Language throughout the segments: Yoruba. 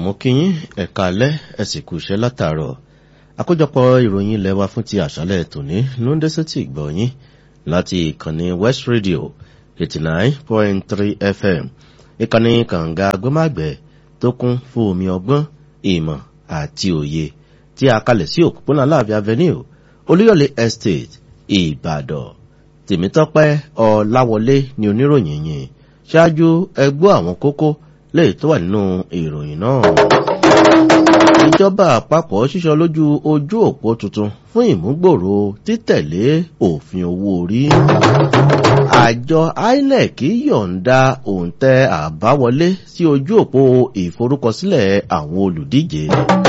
mo kí yín ẹ̀ka alẹ́ ẹ sì kú iṣẹ́ látàárọ̀ àkójọpọ̀ ìròyìn ilẹ̀ wa fún ti àṣálẹ̀ tòní ló ń dẹ́sẹ̀ tí gbọ́ yín láti ìkànnì west radio eighty nine point three fm ìkànnì kànga agbẹ́màgbẹ́ tó kún fún omi ọgbọ́n ìmọ̀ àti òye tí a kalẹ̀ sí òpópónà láàbí avenue olúyọ̀lé estate ìbàdàn tèmítọ́pẹ́ ọ̀làwọlé ni oníròyìn yìí ṣáájú ẹgbọ́ àwọn kókó lè tó wà nínú ìròyìn náà. ìjọba àpapọ̀ ṣíṣọ lójú ojú òpó tuntun fún ìmúgbòòrò títẹ̀lé òfin owó orí. àjọ inec yọ̀ǹda òǹtẹ̀ àbáwọlé sí ojú òpó ìforúkọsílẹ̀ àwọn olùdíje.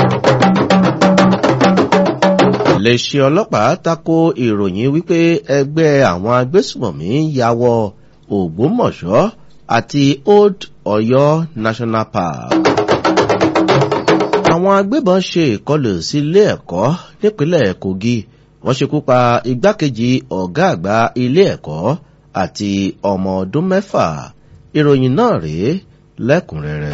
iléeṣẹ́ ọlọ́pàá tako ìròyìn wípé ẹgbẹ́ àwọn agbésùmọ̀mí ya wọ ògbómọ̀ṣọ́ àti old ọ̀yọ́ national park. àwọn agbébọn ṣe ìkọlù sí ilé ẹ̀kọ́ nípínlẹ̀ kogi wọ́n ṣekú pa igbákejì ọ̀gá àgbà ilé ẹ̀kọ́ àti ọmọ ọdún mẹ́fà ìròyìn náà rèé lẹ́kùnrẹ́rẹ́.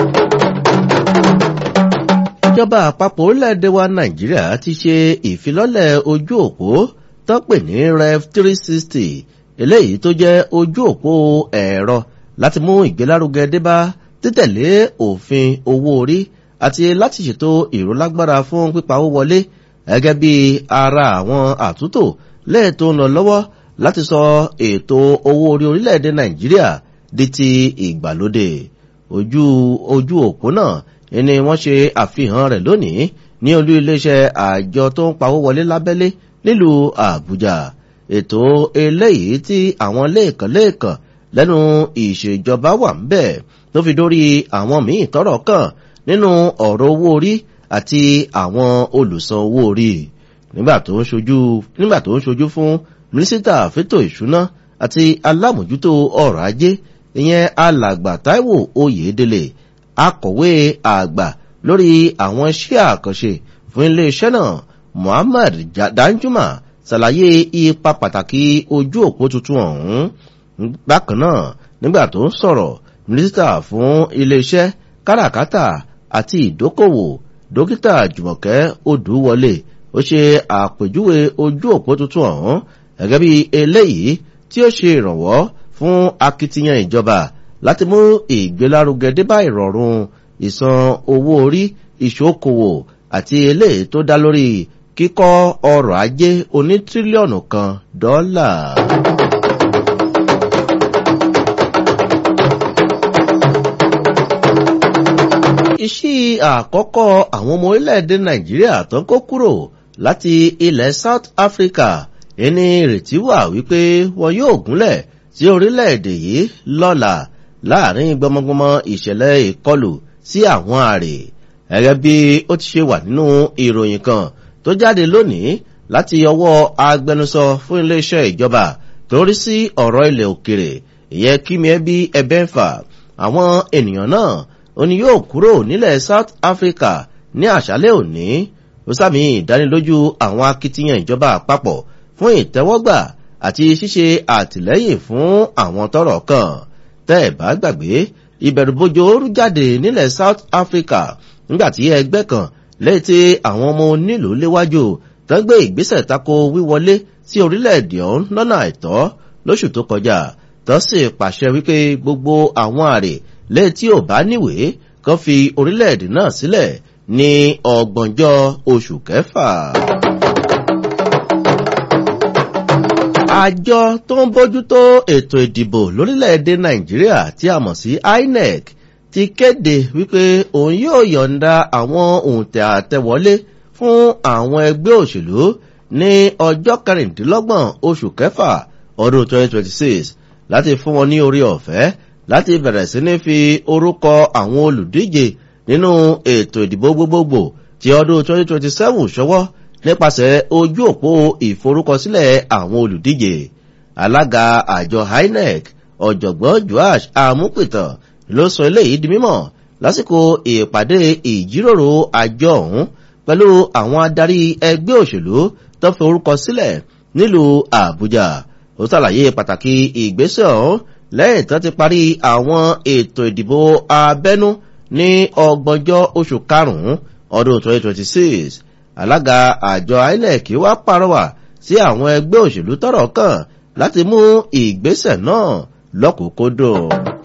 ìjọba àpapọ̀ orílẹ̀-èdè wa nàìjíríà ti ṣe ìfilọ́lẹ̀ ojú òpó tọ́pẹ̀ ní rev three sixty eléyìí tó jẹ́ ojú òpó ẹ̀rọ láti mú ìgbélárugẹ débá títẹ̀lé òfin owó orí àti láti ṣètò ìrólágbára fún pípa owó wọlé gẹ́gẹ́ bí ara àwọn àtúntò lẹ́ẹ̀tọ́ ń lọ lọ́wọ́ láti sọ ètò owó orí orílẹ̀-èdè nàìjíríà di ti ìgbàlódé ojú ojú òpó náà ni wọ́n ṣe àfihàn rẹ̀ lónìí ní olú iléeṣẹ́ àjọ tó ń pawó wọlé lábẹ́lé nílùú àbújá ètò eléyìí tí àwọn lẹ́ẹ̀kan lẹ́ẹ̀kan lẹ́nu ìṣèjọba wà ń bẹ̀ tó fi dórí àwọn míì tọrọ kàn nínú ọ̀rọ̀ owó orí àti àwọn olùsan owó orí nígbà tó ń ṣojú nígbà tó ń ṣojú fún mínísítà fẹ́tò ìṣúná àti alámòjútó ọrọ̀ ajé ìyẹn alàgbà taiwo oyèdélé akọ̀wé àgbà lórí àwọn iṣẹ́ àkànṣe fún iléeṣẹ́ náà muhammad danjuma ṣàlàyé ipa pàtàkì ojú òpó tuntun ọ̀hún bákan náà nígbà tó ń sọ̀rọ̀ mínísítà fún iléeṣẹ́ káràkátà àti ìdókòwò dókítà jùmọ̀kẹ́ odùwọlé ó ṣe àpèjúwe ojú òpó tuntun ọ̀hún gẹ́gẹ́ bí eléyìí tí ó ṣe ìrànwọ́ fún akitiyan ìjọba láti mú ìgbélárugẹ débá ìrọ̀rùn ìsan owó orí ìṣókòwò àti eléyìí tó dá lórí kíkọ́ ọrọ̀ ajé oní tírílíọ̀nù kan dọ́là. iṣẹ́ àkọ́kọ́ àwọn ọmọ orílẹ̀-èdè nàìjíríà tó ń kó kúrò láti ilẹ̀ south africa ẹni ìrètí wà wípé wọn yóò gúnlẹ̀ sí orílẹ̀-èdè yìí lọ́la láàrin gbọmọgbọmọ ìṣẹ̀lẹ̀ ìkọlù sí àwọn àrè gẹ́gẹ́ bí ó ti ṣe wà nínú ìròyìn kan tó jáde lónìí láti ọwọ́ agbẹnusọ fún iléeṣẹ́ ìjọba tó rí sí ọ̀rọ̀ ilẹ̀ òkèrè ìyẹn kímiẹ́bí ẹbẹ́fà àwọn ènìyàn náà ó ní yóò kúrò nílẹ̀ south africa ní àṣálẹ̀ òní ó sàmì ìdánilójú àwọn akitiyan ìjọba àpapọ̀ fún ìtẹ́wọ́gbà àti ṣíṣe àtìlẹ́yìn fún àwọn tọrọ kan tẹ́ ẹ̀ bá gbàgbé ìbẹ̀rùbojo rú jáde nílẹ̀ south africa nígbàtí ẹgbẹ́ kan lẹ́yìn tí àwọn ọmọ onílùú léwájú tó ń gbé ìgbésẹ̀ tako wíwọlé sí orílẹ̀-èdè ọ̀hún lọ́nà àìtọ́ lóṣù tó kọjá tó sì pàṣẹ wípé gbogbo àwọn àrè lẹ́yìn tí ò bá níwèé kan fi orílẹ̀-èdè náà sílẹ̀ ní ọgbọ̀njọ́ oṣù kẹfà. àjọ tó ń bójútó ètò ìdìbò lórílẹ̀-èdè nàìjíríà tí a mọ̀ sí inec ti kéde wípé òun yóò yọ̀ǹda àwọn òǹtẹ̀ àtẹ̀wọlé fún àwọn ẹgbẹ́ òṣèlú ní ọjọ́ kẹrìndínlọ́gbọ̀n oṣù kẹfà ọdún 2026 láti fún wọn ní orí ọ̀fẹ́ láti bẹ̀rẹ̀ sí ní fi orúkọ àwọn olùdíje nínú ètò ìdìbò gbogbogbò ti ọdún 2027 ṣọwọ́ nípasẹ̀ ojú òpó ìforúkọsílẹ̀ àwọn olùdíje alága àjọ inec ọ̀jọ̀gbọ́n joash amúpìtàn ló sọ eléyìí di mímọ̀ lásìkò ìpàdé ìjíròrò àjọ ọ̀hún pẹ̀lú àwọn adarí ẹgbẹ́ òṣèlú tó fi orúkọ sílẹ̀ nílùú àbújá ó ṣàlàyé pàtàkì ìgbésẹ̀ ọ̀hún lẹ́yìn tó ti parí àwọn ètò ìdìbò abẹ́nú ní ọgbọ̀njọ́ oṣù karùn-ún ọdún 2026 alága àjọ inec wá pàrọwà sí àwọn ẹgbẹ́ òṣèlú tọ́rọ̀ kàn láti mú ìgbésẹ̀ náà lọ́kùnkúndùn.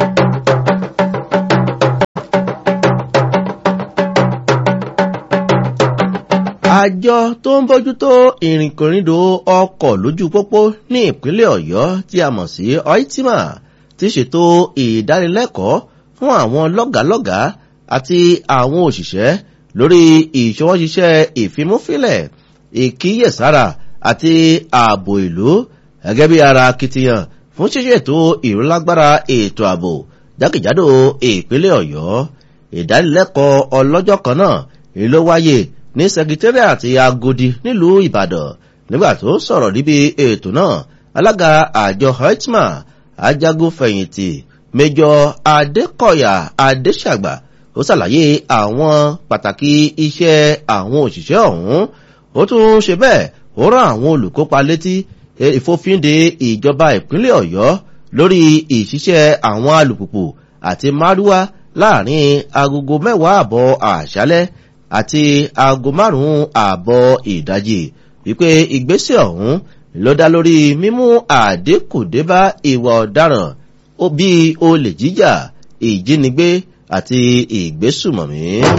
àjọ tó ń bójútó ìrìnkòrìndò ọkọ̀ lójú pópó ní ìpínlẹ̀ ọ̀yọ́ tí a mọ̀ sí oitima ti ṣètò ìdánilẹ́kọ̀ọ́ fún àwọn lọ́gàálọ́gàá àti àwọn òṣìṣẹ́ lórí ìṣọwọ́ṣiṣẹ́ ìfimúfilẹ̀ ìkíyèsára àti ààbò ìlú gẹ́gẹ́ bí ara akitiyan fún ṣíṣètò ìrólágbára ètò ààbò jákèjádò ìpínlẹ̀ ọ̀yọ́ ìdánilẹ́kọ̀ọ́ ọlọ́jọ́ kan náà èyí ló wáyé ní sẹkítẹ́rìàtì agodi nílùú ìbàdàn nígbà tó sọ̀rọ̀ níbi ètò náà alága àjọ hetma ajagunfẹ̀yìntì mẹjọ adékọ̀yà adéṣàgbà ó ṣàlàyé àwọn pàtàkì iṣẹ́ àwọn òṣìṣẹ́ ọ̀hún ó tún ṣe bẹ́ẹ̀ ó rán àwọn olùkópa létí ìfòfinde ìjọba ìpínlẹ̀ ọ̀yọ́ lórí ìṣiṣẹ́ àwọn alùpùpù àti márúwá láàrin agogo mẹ́wàá àbọ̀ àṣálẹ́ àti aago márùn-ún ààbọ̀ ìdájì wípé ìgbésẹ̀ ọ̀hún ló dá lórí mímú àdínkù débá ìwà ọ̀daràn bíi olè jíjà ìjínigbé àti ìgbésùmọ̀mí.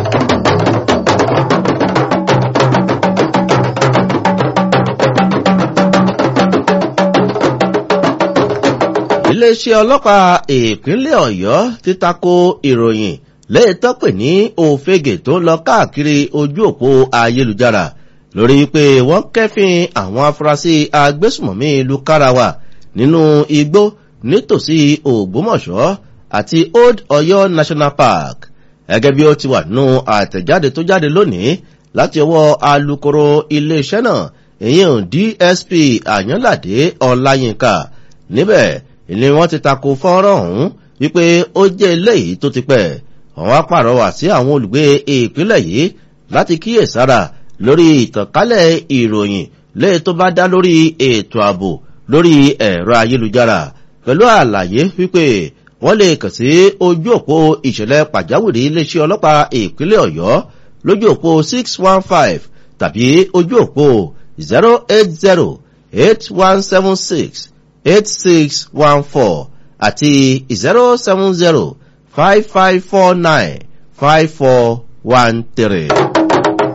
iléeṣẹ́ ọlọ́pàá ìpínlẹ̀ ọ̀yọ́ ti tako ìròyìn lẹ́ẹ̀tọ́ pè ní òfegè tó ń lọ káàkiri ojú òpó ayélujára lórí pé wọ́n kẹ́fìn àwọn afurasí agbésùmọ̀mí ìlú karawa nínú igbó nítòsí ògbómọ̀ṣọ́ àti old ọ̀yọ́ national park gẹ́gẹ́ bí ó ti wà nínú àtẹ̀jáde tó jáde lónìí láti ọwọ́ alukoro iléeṣẹ́ náà ìyẹn dsp àyànládé ọláyínká níbẹ̀ ni wọ́n ti tako fọ́nrán ọ̀hún wípé ó jẹ́ eléyìí tó ti pẹ́ àwọn apàrọwà sí àwọn olùgbé ìpínlẹ̀ yìí láti kíyèsára lórí ìtànkálẹ̀ ìròyìn léè tó bá dá lórí ètò ààbò lórí ẹ̀rọ ayélujára pẹ̀lú àlàyé wípé wọ́n lè kàn sí ojú òpó ìṣẹ̀lẹ̀ pàjáwìrì iléeṣẹ́ ọlọ́pàá ìpínlẹ̀ ọ̀yọ́ lójú òpó six one five tàbí ojú òpó zero eight zero eight one seven six eight six one four àti zero seven zero five five four nine five four one three.